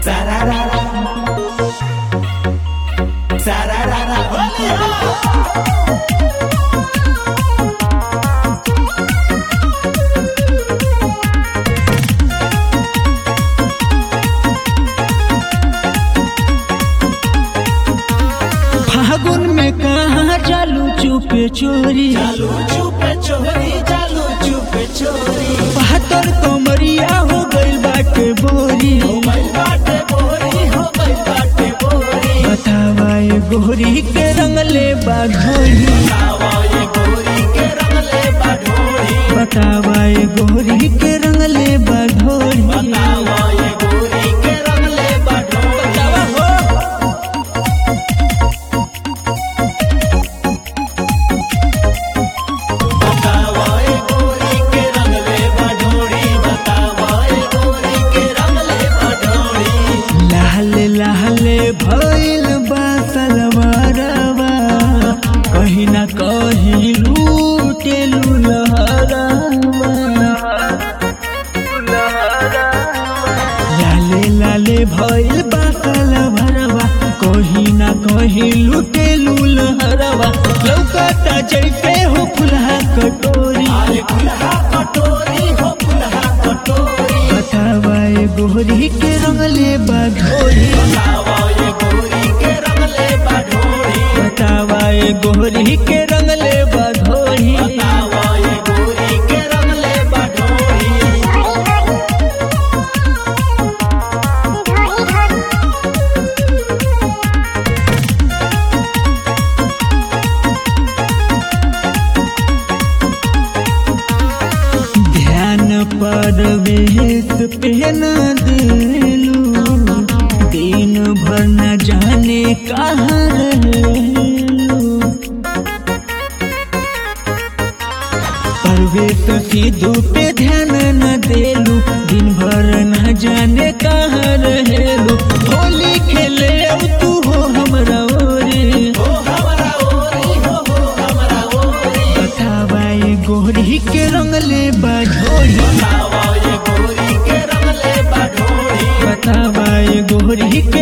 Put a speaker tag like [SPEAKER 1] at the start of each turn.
[SPEAKER 1] Sararara. Sararara. Olha!
[SPEAKER 2] फागुन में कहाँ चालू चुपे चोरी
[SPEAKER 1] चालू चुपे चोरी चालू चुपे चोरी
[SPEAKER 2] बहत्तर कमरिया हो गइल बाटे बोरी
[SPEAKER 1] हो गई बाटे बोरी हो गई बाटे बोरी
[SPEAKER 2] बतावा ये गोरी के रंगले बा घोड़ी
[SPEAKER 1] बतावा ये गोरी के रंगले बाढोरी
[SPEAKER 2] बतावा ये गोरी के रंगले बा घोड़ी
[SPEAKER 1] बतावा ये गोरी के रंगले बाढोरी बतावा हो बतावा ये गोरी के रंगले बाढोरी बतावा ये गोरी के रंगले बाढोरी
[SPEAKER 2] लाल लाल भइल बा सलवारवा कहीं ना कहीं लूटे लहरवा लाले लाले भइल बा सलवारवा कहीं ना कहीं लूटे लहरवा लौकता जैसे हो फुलहा कटोरी
[SPEAKER 1] आले कुल्हा कटोरी हो कुल्हा कटोरी
[SPEAKER 2] बतावा ये गोरी के रंगले बा घोड़ी
[SPEAKER 1] बतावा ये गोरी के रंगले बाढोरी
[SPEAKER 2] बतावा ये गोरी के रंगले बा घोड़ी
[SPEAKER 1] बतावा ये गोरी के रंगले बाढोरी
[SPEAKER 2] ध्यान पर वेश पहन दिलू दिन भर न जाने कहाँ रहलू परवेश सिद्धू पे ध्यान न देलू दिन भर न जाने कहाँ रहेलू होली खेले अब तू हो हमरा ओरे
[SPEAKER 1] हो हमरा ओरी हो हो हमरा ओरी
[SPEAKER 2] बतावा ये गोरी के रंगले बा झोड़ी
[SPEAKER 1] बतावा ये गोरी के रंगले बाढोरी
[SPEAKER 2] बतावा ये गोरी के